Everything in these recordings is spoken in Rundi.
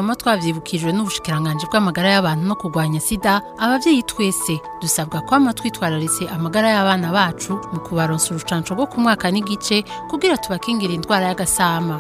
twama twavyibukijwe n'ubushikiranganje bw'amagara y'abantu no kurwanya sida abavyeyi twese dusabwa kwama twitwararitse amagara y'abana bacu mu kubaronsa urucanco rwo ku mwaka n'igice kugira tubakingira indwara y'agasama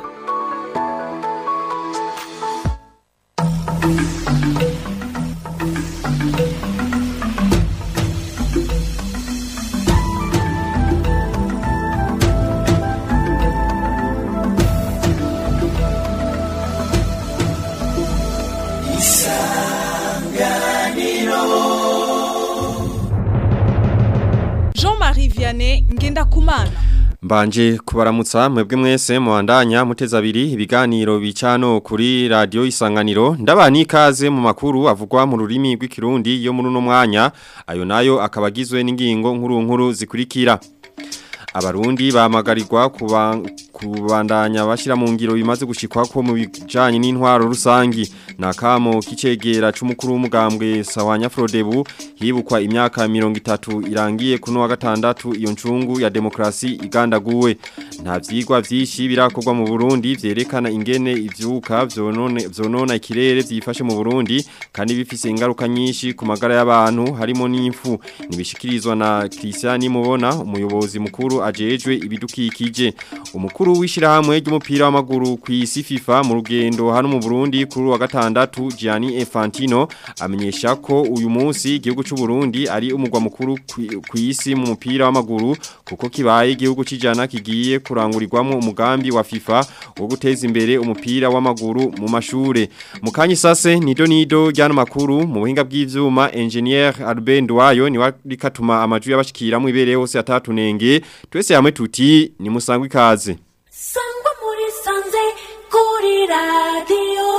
Jean-Marie Vianney Ngendakumana Mbanje kubaramutsa mwebwe mwese muhandanya muteza abiri ibiganiro bicano kuri radio isanganiro ndabani ikaze mu makuru avugwa mu rurimi rw'ikirundi yo muri uno mwanya ayo nayo akabagizwe n'ingingo nkuru nkuru zikurikira Abarundi bamagarirwa kuba kubandanya bashira mu ngiro bimaze gushikwa ko mu bijanye n'intwaro rusangi nakamo kicegera c'umukuru w'umugambwe Sawanya Frodebu hibukwa imyaka 30 irangiye kuno wa gatandatu iyo ncungu ya demokrasi igandaguwe nta vyigwa vyishi birakorwa mu Burundi vyerekana ingene ivyuka vyonone vyonona ikirere vyifashe mu Burundi kandi bifise ingaruka nyinshi ku magara y'abantu harimo n'imfu nibishikirizwa na Christian Mubona umuyobozi mukuru ajejwe ibidukikije umukuru w'ishirahamwe ry'umupira w'amaguru ku isi FIFA mu rugendo hano mu Burundi kuri wa gatandatu Gianni Infantino amenyesha ko uyu munsi igihugu cy'u Burundi ari umugwa mukuru ku isi mu mupira w'amaguru kuko kibaye igihugu kijana kigiye kurangurirwamo umugambi wa FIFA wo guteza imbere umupira w'amaguru mu mashure mu kanyi sase nido nido ryano makuru mu buhinga bw'ivyuma engineer Albert Ndwayo ni warikatuma amaju y'abashikira mu ibere hose atatunenge twese hamwe tuti ni musangwe ikaze sangwa muri sanze kuri radiyo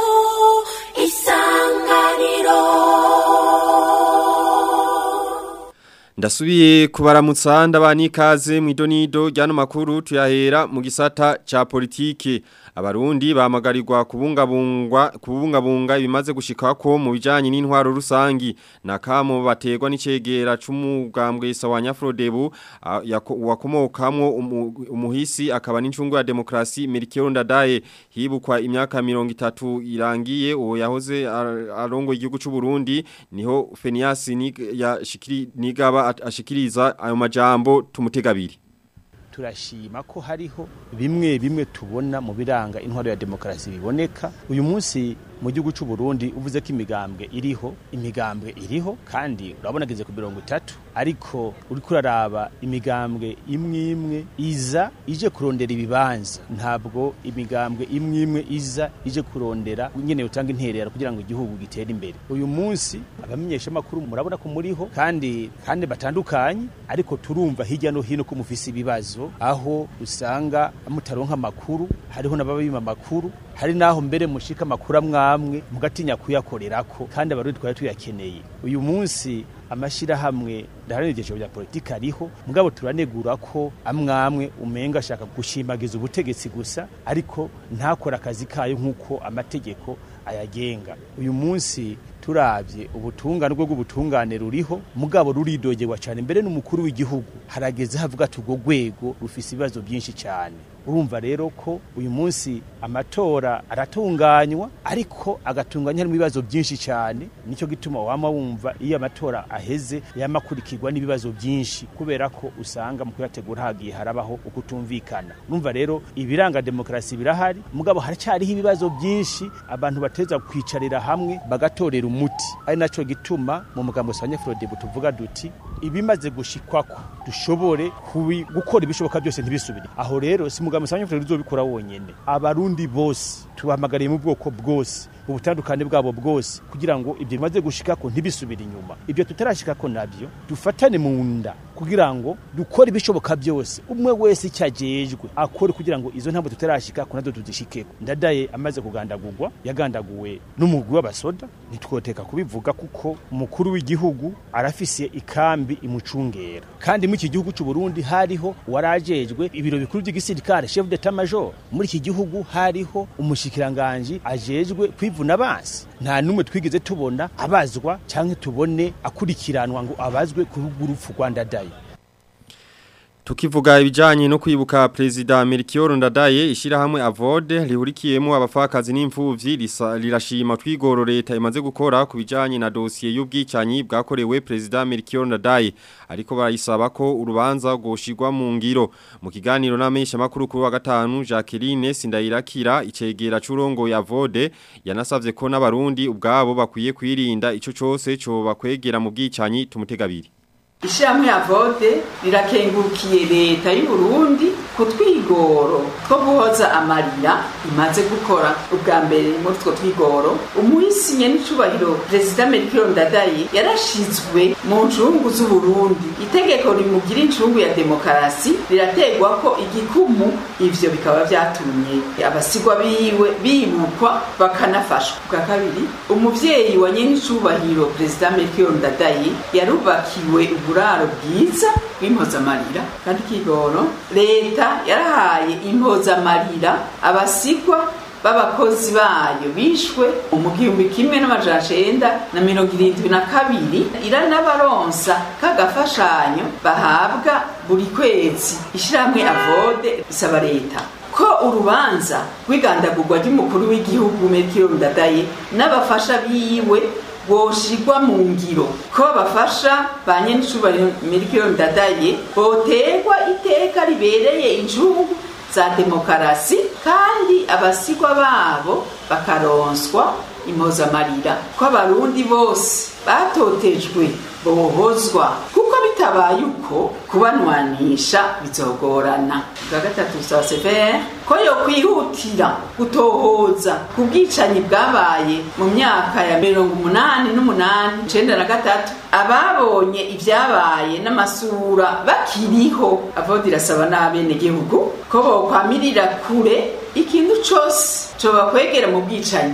isanganiro Ndasubiye kubaramutsa ndabani ikaze mu idonido ryano makuru tuyahera mu gisata ca politike abarundi bamagarirwa kubungabungwa kubungabunga ibimaze gushikako mu bijanye n'intwaro rusangi nakamo bategwa n'icegera c'umugambwe Sawanya Frodebu wakomokamwo umuhisi akaba n'incungu ya demokrasi Melchior Ndadaye hibukwa imyaka 30 irangiye uwo yahoze arongo igihugu c'u Burundi niho Fenias ni yashikiri nigaba ashikiriza ayo majambo tumutegabiri turashima ko hariho bimwe bimwe tubona mu biranga intwaro ya demokarasi biboneka uyu munsi mu gihugu cy'u Burundi uvuze ko imigambwe iriho imigambwe iriho kandi urabona ageze ku mirongo itatu ariko uri kuraraba imigambwe imwe imwe iza ije kurondera ibibanza ntabwo imigambwe imwe imwe iza ije kurondera nyene utanga interera kugira ngo igihugu gitere imbere uyu munsi abamenyesha makuru murabona ko muriho kandi kandi batandukanye ariko turumva hirya no hino ko mufise ibibazo aho usanga mutaronka amakuru hariho n'ababima amakuru hari naho mbere mushika amakuru amwamwe mugatinya kuyakorerako kandi abarundi twari tuyakeneye uyu munsi amashirahamwe ndaharanira ibyiciro bya politiki ariho mugabo turanegura ko amwamwe umenga ashaka gushimagiza ubutegetsi gusa ariko ntakora akazi kayo nk'uko amategeko ayagenga uyu munsi turavye ubutungane bwo bw'ubutungane ruriho mugabo ruridogerwa cyane mbere n'umukuru w'igihugu harageze havuga ati urwo rwego rufise ibibazo byinshi cyane urumva rero ko uyu munsi amatora aratunganywa ariko agatunganya harimo ibibazo byinshi cyane nicyo gituma wama wumva iyo amatora aheze yamakurikirwa n'ibibazo byinshi kubera ko usanga mu kuyategura hagiye harabaho ukutumvikana urumva rero ibiranga demokarasi birahari mugabo haracyariho ibibazo byinshi abantu bateza kwicarira hamwe bagatorera umuti ari nacyo gituma mu mugambo wa Frode tuvuga duti ibimaze gushikwako dushobore gukora ibishoboka byose ntibisubire aho rero si mugambo wa Frode uzobikora wonyene abarundi bose tubahamagariye mu bwoko bwose ubutandukane bwabo bwose kugira ngo ibyo bimaze gushikako ntibisubire inyuma ibyo tutarashikako nabyo dufatane mu nda kugira ngo dukore ibishoboka byose umwe wese icyajejwe akore kugira ngo izo ntabwo tutarashikako nazo tuzishikeko ndadaye amaze kugandagurwa yagandaguwe n'umugwi w'abasoda ntitwoteka kubivuga kuko umukuru w'igihugu arafise ikambi imucungera kandi muri iki gihugu cy'u Burundi hariho warajejwe ibiro bikuru by'igisirikare chef d'état major muri iki gihugu hariho umushikiranganje ajejwe kwivuna abansi nta numwe twigeze tubona abazwa cyangwa tubone akurikiranwa ngo abazwe ku rupfu rwa ndadaye Tukivuga ibijanye no kwibuka Prezida Melchior Ndadaye ishirahamwe Avode lihurikiyemo abafakazi n'imfuvyi risa- rirashima twigoro leta imaze gukora ku bijanye na dosiye y'ubwicanyi bwakorewe Prezida Melchior Ndadaye ariko barayisaba ko urubanza goshirwa mu ngiro mu kiganiro n'amenyesha makuru kuri wa gatanu Jacqueline Sindayirakira icegera c'urongo ya Avode yanasavye ko n'abarundi ubwabo bakwiye kwirinda ico cose co bakwegera mu bwicanyi tumutegabiri Ishyirahamwe ya vode rirakengurukiye leta y'u Burundi ku twigoro two guhoza amarira imaze gukora ubwa mbere muri utwo twigoro umuhisinye n'icubahiro perezida Melchior Ndadaye yarashizwe mu ncungu z'Uburundi itegeko rimugira incungu ya demokarasi rirategwa ko igikumu ivyo bikaba vyatumye abasigwa biwe bibukwa bakanafashwa bwa kabiri umuvyeyi wa nyenicubahiro perezida Melchior Ndadaye yarubakiwe uburaro bwiza bw'impozamarira kandi kigoro leta yarahaye impozamarira abasigwa b'abakozi bayo bishwe mu gihumbi kimwe n'amajana cenda na mirongo irindwi na kabiri iranabaronsa k'agafashanyo bahabwa buri kwezi ishirahamwe avode risaba leta ko urubanza rw'igandagurwa ry'umukuru w'igihugu Melchior Ndadaye n'abafasha biwe boshirwa mu ngiro ko bafasha ba nyenicubahiro Melchior Ndadaye boterwa iteka ribereye injugu za demokarasi kandi abasigwa babo bakaronswa impozamarira ko abarundi bose batotejwe bohozwa kuko bitabaye uko kubanwanisha bizogorana bwa gatatu bisaba severe ko yo kwihutira gutohoza ku bwicanyi bwabaye mu myaka ya mirongo umunani n'umunani icenda na gatatu ababonye ibyabaye n'amasura bakiriho avodi irasaba n'abenegihugu ko bokwamirira kure ikintu cose cobakwegera mu bwicanyi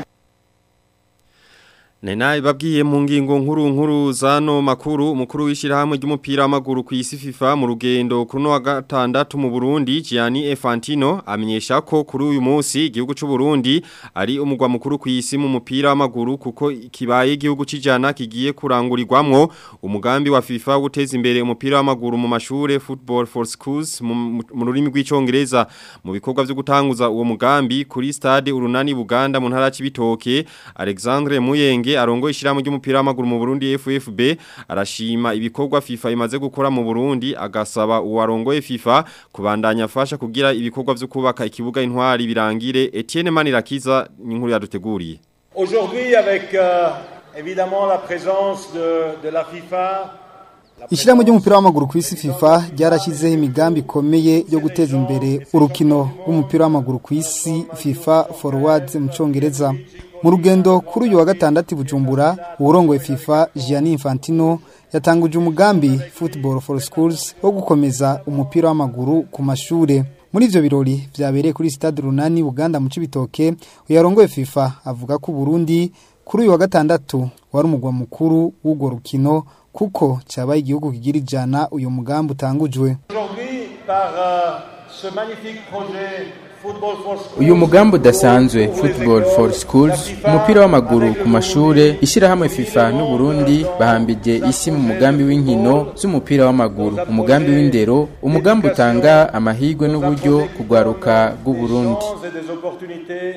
Nena ibabwiye mu ngingo nkuru nkuru zano makuru umukuru w'ishirahamwe ry'umupira w'amaguru ku isi FIFA mu rugendo kuri no wa gatandatu mu Burundi Gianni Infantino amenyesha ko kuri uyu munsi igihugu cy'u Burundi ari umugwa mukuru ku isi mu mupira w'amaguru kuko kibaye igihugu cijana kigiye kurangurirwamwo umugambi wa FIFA wo guteza imbere umupira w'amaguru mu mashure Football for Schools mu mu rurimi rw'icongereza mu bikorwa byo gutanguza uwo mugambi kuri stade urunani Buganda mu ntara y'Ibitoke Alexandre Muyenge arongo ishiramu ry'umupira w'amaguru mu Burundi FFB arashima ibikorwa FIFA imaze gukora mu Burundi agasaba uwarongoye FIFA kubandanya afasha kugira ibikorwa byo kubaka ikibuga intwari birangire Etienne Manirakiza n'inkuru yaduteguriye Aujourd'hui, avec euh, évidemment la présence de, de la FIFA, Ishirahamwe ry'umupira w'amaguru ku isi FIFA ryarashyizeho imigambi ikomeye yo guteza imbere urukino rw'umupira w'amaguru ku isi FIFA Forward mu Congereza. Mu rugendo kuri uyu wa gatandatu i Bujumbura, uwurongoye FIFA Gianni Infantino yatanguje umugambi Football for Schools wo gukomeza umupira w'amaguru ku mashure. Muri ivyo birori vyabereye kuri Stade Runani Uganda mu Cibitoke, uyarongoye FIFA avuga ko Burundi kuri uyu wa gatandatu wari umugwa mukuru w'urwo rukino kuko cyabaye igihugu kigira ijana uyu mugambi utangujwe aujourd'hui, par euh, ce magnifique projet Football for Schools, uyu mugambi udasanzwe football for schools umupira w'amaguru ku mashure ishyirahamwe fifa n'uburundi bahambije isi mu mugambi w'inkino z'umupira w'amaguru umugambi w'indero umugambi utanga amahirwe n'uburyo kugwaruka bw'uburundi chances et des opportunités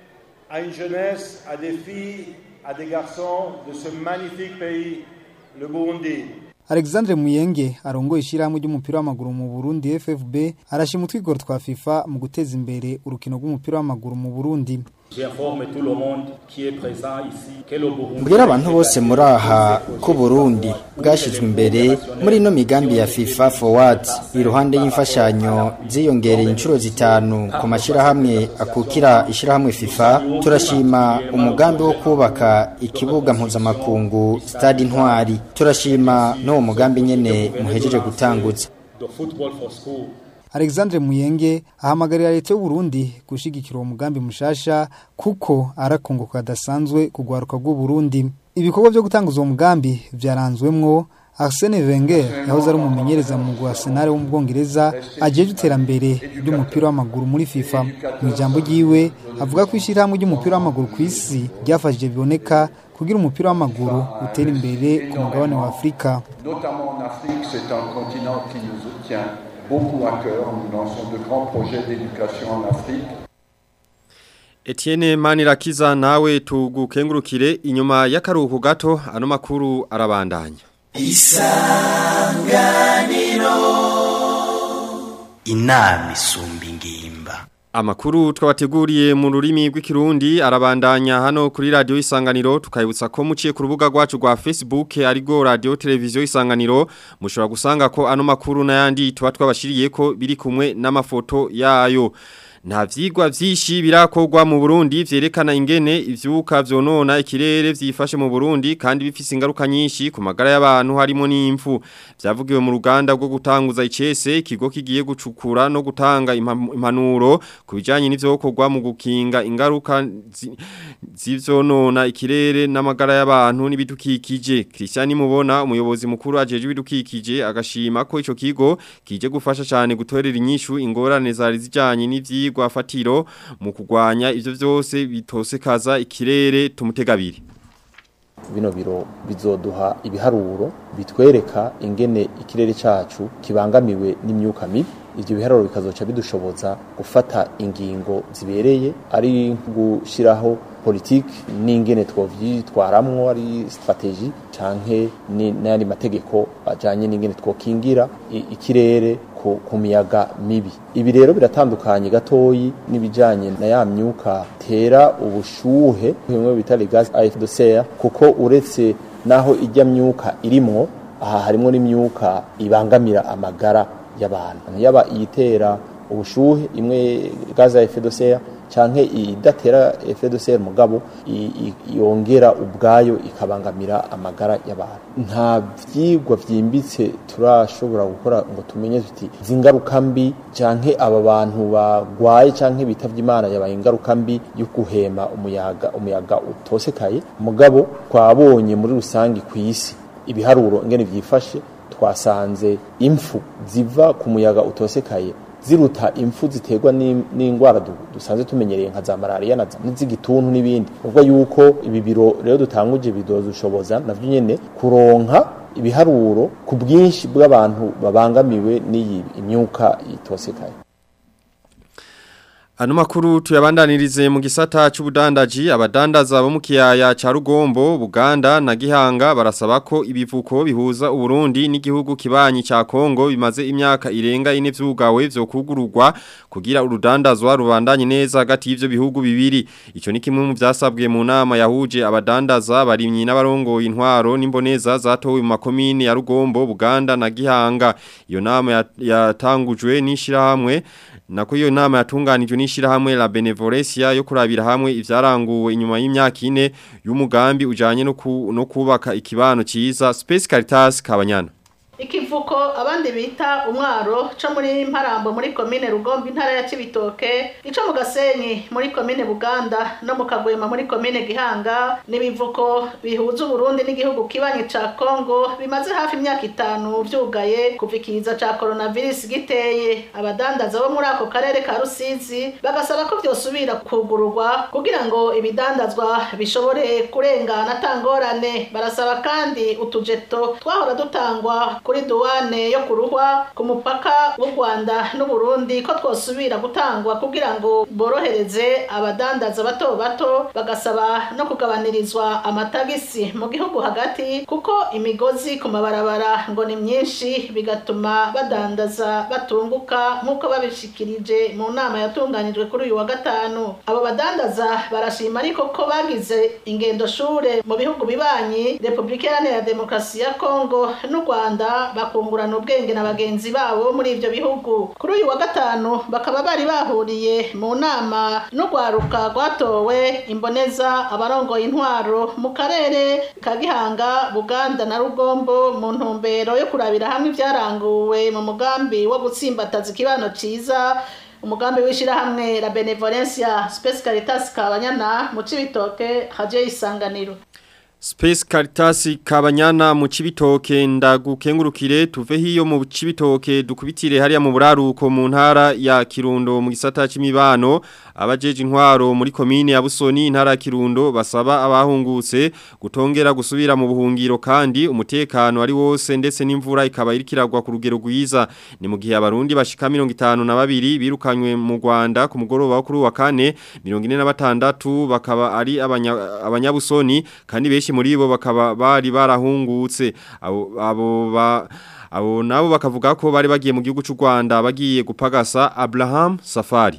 à une jeunesse, à des filles, à des garçons de ce magnifique pays, le Burundi. Alexandre Muyenge arongoye ishyirahamwe ry'umupira w'amaguru mu Burundi FFB arashima utwigoro twa FIFA mu guteza imbere urukino rw'umupira w'amaguru mu Burundi J'informe tout le monde qui est présent ici que le Burundi mbwira abantu bose muri aha ko Burundi bwashyizwe imbere muri ino migambi ya FIFA Forward iruhande y'imfashanyo ziyongereye inshuro zitanu ku mashyirahamwe akukira ishyirahamwe FIFA turashima umugambi wo kubaka ikibuga mpuzamakungu Stade Intwari turashima n'uwo mugambi nyene muhejeje gutangutsa de football for school Alexandre Muyenge ahamagarira leta y'u Burundi gushigikira uwo mugambi mushasha kuko arakunguka kadasanzwe kugwaruka bw'u Burundi ibikorwa byo gutanguza uwo mugambi vyaranzwemwo Arsene Wenger yahoze ari umumenyereza mu mugwi wa Arsenal wo mu Bwongereza ajeje iterambere ry'umupira w'amaguru muri FIFA mu ijambo ryiwe avuga ko ishyirahamwe ry'umupira w'amaguru ku isi ryafashije biboneka kugira umupira w'amaguru utera imbere ku mugabane wa Afurika Notamment en Afrique, c'est un continent qui nous tient beaucoup à cœur. Nous lançons de grands projets d'éducation en Afrique. Etienne Manirakiza nawe tugukengurukire inyuma y'akaruhuko gato ano makuru arabandanya. Isanganiro inama isumba ingimba Amakuru twabateguriye mu rurimi rw'ikirundi arabandanya hano kuri radio isanganiro tukayibutsa ko muciye ku rubuga rwacu rwa Facebook arigo radio televiziyo isanganiro mushobora gusanga ko ano makuru n'ayandi tuba twabashiriye ko biri kumwe n'amafoto yayo nta vyigwa vyinshi birakorwa mu Burundi vyerekana ingene ivyuka vyonona ikirere vyifashe mu Burundi kandi bifise ingaruka nyinshi ku magara y'abantu harimo n'imfu vyavugiwe mu ruganda rwo gutanguza icese ikigo kigiye gucukura no gutanga impanuro ku bijanye n'ivyokorwa mu gukinga ingaruka z'ivyonona ikirere n'amagara y'abantu n'ibidukikije Christian Mubona umuyobozi mukuru ajeje ibidukikije agashima ko ico kigo kije gufasha cyane gutorera inyishu ingorane zari zijanye n'ivyi ivyigwa fatiro mu kugwanya ivyo vyose bitosekaza ikirere tumutegabiri bino biro bizoduha ibiharuro bitwereka ingene ikirere cacu kibangamiwe n'imyuka mibi ivyo biharuro bikazoca bidushoboza gufata ingingo zibereye ari gushiraho politiki n'ingene twovyitwaramwo ari strategie canke n'ayandi mategeko ajanye n'ingene twokingira ikirere ku miyaga mibi ibi rero biratandukanye gatoyi n'ibijanye na ya myuka tera ubushuhe bimwe bita les gaz à effet de serre kuko uretse naho ijya myuka irimwo aha harimo n'imyuka ibangamira amagara y'abantu yaba iyitera ubushuhe imwe gaz à effet de serre canke idatera effet de serre mugabo yongera ubwayo ikabangamira amagara y'abantu nta vyigwa vyimbitse turashobora gukora ngo tumenye tuti zingaruka mbi canke aba bantu bagwaye canke bitavye imana yabaye ingaruka mbi yo guhema umuyaga umuyaga utosekaye mugabo twabonye muri rusangi kw'isi ibiharuro ingene vyifashe twasanze impfu ziva ku muyaga utosekaye ziruta impfu ziterwa n'indwara dusanzwe tumenyereye nka za malaria na z'igituntu n'ibindi ubwo yuko ibi biro rero dutanguje bidozushoboza navyo nyene kuronka ibiharuro ku bwinshi bw'abantu babangamiwe n'iyi imyuka itosekaye Ano makuru tuyabandanirize mu gisata c'ubudandaji abadandaza bo mu kiyaya ca Rugombo Buganda na Gihanga barasaba ko ibivuko bihuza Uburundi n'igihugu kibanyi ca Kongo bimaze imyaka irenga ine vyugawe vyo kugururwa kugira urudandazwa rubandanye neza hagati y'ivyo bihugu bibiri ico ni kimwe mu vyasabwe mu nama yahuje abadandaza barimyi n'abarongoye intwaro n'imboneza zatowe mu makomine ya Rugombo Buganda na Gihanga iyo nama yatangujwe n'ishirahamwe Nako iyo nama yatunganijwe n'ishirahamwe la Benevolencia yo kurabira hamwe ivyaranguwe inyuma y'imyaka ine y'umugambi ujanye no, ku, no kubaka ikibano ciza Space Caritas Kabanyana ikivuko abandi bita umwaro co muri mparambo muri komine rugombe intara ya cibitoke ico mu gasenyi muri komine buganda no mu kagwema muri komine gihanga n'ibivuko bihuza uburundi n'igihugu kibanyi ca kongo bimaze hafi imyaka itanu vyugaye kuva ikiza ca coronavirus giteye abadandaza bo muri ako karere ka rusizi bagasaba ko vyosubira kugururwa kugira ngo ibidandazwa bishobore kurengana atangorane barasaba kandi utujeto twahora dutangwa kuri duwane yo kuruhwa ku mupaka w'u Rwanda n'u Burundi ko twosubira gutangwa kugira ngo borohereze abadandaza bato bato bagasaba no kugabanirizwa amatagisi mu gihugu hagati kuko imigozi ku mabarabara ngo ni myinshi bigatuma badandaza batunguka nk'uko babishikirije mu nama yatunganijwe kuri uyu wa gatanu abo badandaza barashima ariko ko bagize ingendo shure mu bihugu bibanyi Republika Iharanira Demokarasi ya Kongo n'u Rwanda bakungurana ubwenge na bagenzi babo muri ivyo bihugu kuri uyu wa gatanu bakaba bari bahuriye mu nama n'urwaruka rwatowe imboneza abarongoye intwaro mu karere ka Gihanga Buganda na Rugombo mu ntumbero yo kurabira hamwe ivyaranguwe mu mugambi wo gutsimbataza ikibano ciza umugambi w'ishirahamwe la Benevolencia Space Caritas Kabanyana mu Cibitoke haje isanganiro Space Caritas Kabanyana mu Cibitoke ndagukengurukire tuve hiyo mu Cibitoke dukubitire hariya mu buraruko mu ntara ya Kirundo mu gisata c'imibano abajeje intwaro muri komine ya Busoni intara ya Kirundo basaba abahungutse gutongera gusubira mu buhungiro kandi umutekano ari wose ndetse n'imvura ikaba irikiragwa ku rugero rwiza ni mu gihe abarundi bashika 52 birukanywe mu Rwanda ku mugoroba wo kuri wa kane 46 bakaba ari abanya- abanyabusoni kandi benshi muri bo bakaba bari barahungutse abo abo ba abo nabo bakavuga ko bari bagiye mu gihugu cy'u Rwanda bagiye gupagasa Abraham Safari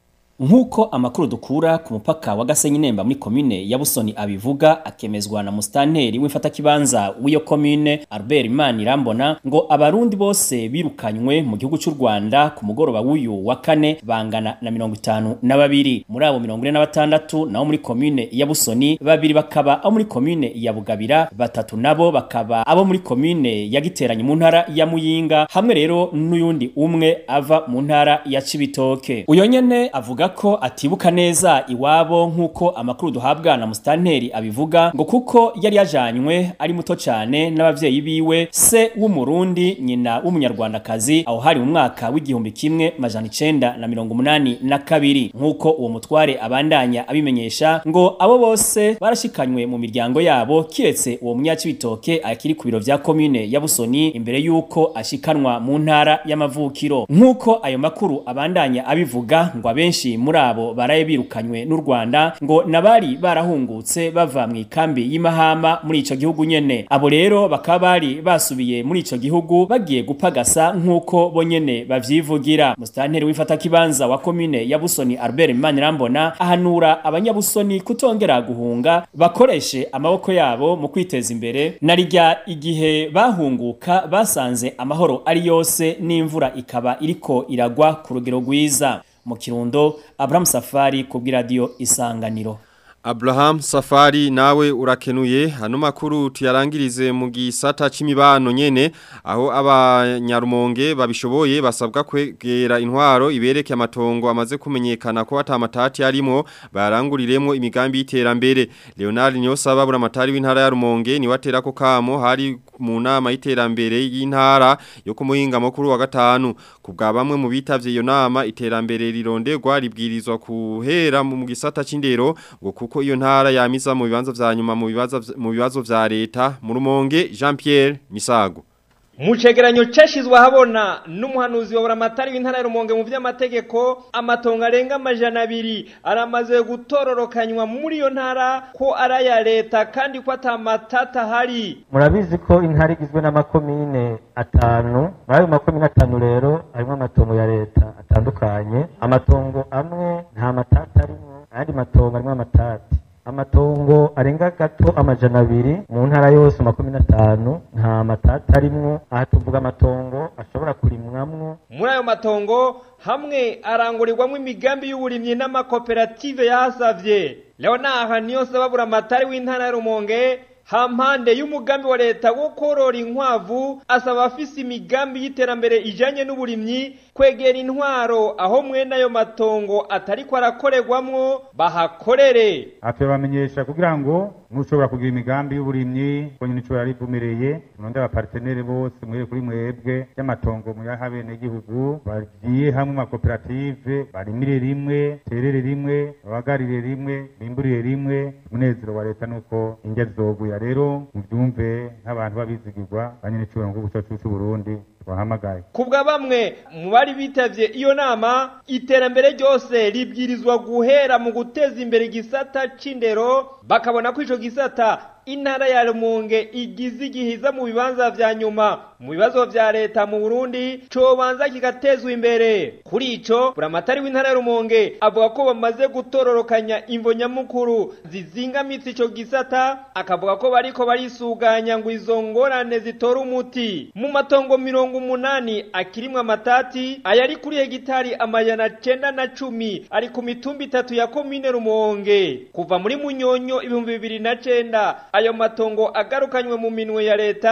Nkuko amakuru dukura ku mupaka wa Gasenyi Nemba muri komine ya Busoni abivuga akemezwa na mustanteri w'imfata kibanza w'iyo komine Albert Imanirambona ngo abarundi bose birukanywe mu gihugu cy'u Rwanda ku mugoroba w'uyu wa kane bangana na mirongo itanu na babiri muri abo mirongo ine na batandatu naho muri komine ya Busoni babiri bakaba abo muri komine ya Bugabira batatu nabo bakaba abo muri komine ya Giteranyi mu ntara ya Muyinga hamwe rero n'uyundi umwe ava mu ntara ya Cibitoke uyo nyene avuga ko atibuka neza iwabo nk'uko amakuru duhabwa na mustanteri abivuga ngo kuko yari yajanywe ari muto cyane n'abavyeyi biwe se w'umurundi nyina w'umunyarwandakazi aho hari mu mwaka w'igihumbi kimwe majana icenda na mirongo umunani na kabiri nk'uko uwo mutware abandanya abimenyesha ngo abo bose barashikanywe mu miryango yabo kiretse uwo munyacibitoke akiri ku biro vya komine ya Busoni imbere yuko ashikanwa mu ntara y'amavukiro nk'uko ayo makuru abandanya abivuga ngo abenshi muri abo baraye birukanywe n'u Rwanda ngo nabari barahungutse bava mu ikambi y'imahama muri ico gihugu nyene abo rero bakaba bari basubiye muri ico gihugu bagiye gupagasa nk'uko bo nyene bavyivugira mustanteri w'ifata kibanza wa komine ya Busoni Albert Manirambona ahanura abanyabusoni kutongera guhunga bakoreshe amaboko yabo mu kwiteza imbere narijya igihe bahunguka basanze amahoro ari yose n'imvura ikaba iriko iragwa ku rugero rwiza mu kirundo Abraham Safari ku bw'iradiyo isanganiro Abraham Safari nawe urakenuye hano makuru tuyarangirize mu gisata c'imibano nyene aho abanyarumonge babishoboye basabwa kwegera intwaro ibereke amatongo amaze kumenyekana ko atamatati arimo baranguriremo imigambi y'iterambere Leonard Nyosaba buramatari w'intara ya Rumonge ni watera ko kamo hari mu nama y'iterambere y'intara yo kumuhinga mukuru wa gatanu kubwa bamwe mu bitavye iyo nama iterambere rironderwa ribwirizwa kuhera mu gisata c'indero ngo kuko iyo ntara yamiza mu bibanza vya nyuma mu bibazo mu bibazo vya leta mu rumonge Jean Pierre Misago mu cegeranyo cashizwe habona n'umuhanuzi wa buramatari w'intara ya Rumonge mu vy'amategeko amatongo arenga amajana abiri aramaze gutororokanywa muri iyo ntara ko araya leta kandi ko atamatata hari murabizi ko intara igizwe n'amakomine atanu muri ayo makomine atanu rero harimo amatongo ya leta atandukanye amatongo amwe nta matata arimo ayandi matongo arimo amatati amatongo arenga gato amajana abiri mu ntara yose makumyabiri n'atanu nta matata arimwo aha tuvuga amatongo ashobora kurimwamwo muri ayo matongo hamwe arangurirwamo imigambi y'uburimyi n'amakoperative yahasavye leonard niyonsaba buramatari w'intara ya rumonge hampande y'umugambi wa leta wo korora inkwavu asaba afise imigambi y'iterambere ijanye n'uburimyi kwegera intwaro aho mwene ayo matongo atariko arakorerwamwo bahakorere atubamenyesha kugira ngo mushobora kugira imigambi y'uburimyi ko nyine ico yarivumereye muronde abapartenere bose mwere kuri mwebwe y'amatongo muyaha abenegihugu bagiye hamwe amakoperative barimire rimwe terere rimwe babagarire rimwe bimburire rimwe umunezero wa leta nuko indya zizoguya rero muvyumve nk'abantu babizigirwa banyene icubahiro ngo guca c'uburundi twahamagaye kubwa bamwe mu bari bitavye iyo nama iterambere ryose ribwirizwa guhera mu guteza imbere igisata c'indero bakabona ko ico gisata intara ya Rumonge igize igihiza mu bibanza vya nyuma mu bibazo vya leta mu Burundi cobanza kigatezwa imbere kuri ico buramatari w'intara ya Rumonge avuga ko bamaze gutororokanya imvo nyamukuru zizingamitse ico gisata akavuga ko bariko barisuganya ngo izo ngorane zitora umuti mu matongo mirongo umunani akirimwe amatati ayari kuri hegitari amajana cenda na cumi ari ku mitumba itatu ya komine Rumonge kuva muri Munyonyo ibihumbi bibiri na cenda ayo matongo agarukanywe mu minwe ya leta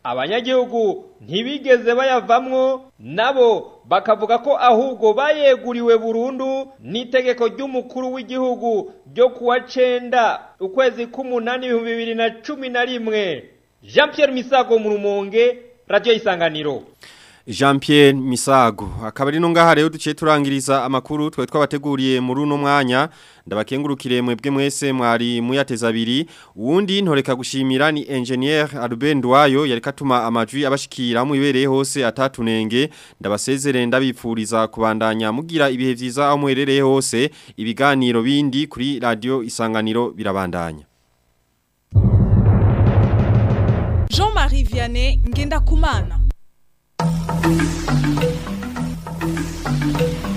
abanyagihugu ntibigeze bayavamwo nabo bakavuga ko ahubwo bayeguriwe burundu n'itegeko ry'umukuru w'igihugu ryo kuwa cenda ukwezi k'umunani ibihumbi bibiri na cumi na rimwe jean pierre misago mu rumonge radiyo isanganiro Jean Pierre Misago akaba ari no ngaha rero duciye turangiriza amakuru twe twabateguriye muri uno mwanya ndabakengurukire mwebwe mwese mwari muyateza abiri uwundi ntoreka gushimira ni engineer Albert Ndwayo yari katuma amajwi abashikira mu ibereye hose atatunenge ndabasezere ndabipfuriza kubandanya mugira ibihe vyiza aho muherereye hose ibiganiro bindi kuri radio isanganiro birabandanya Jean-Marie Vianney Ngenda Kumana.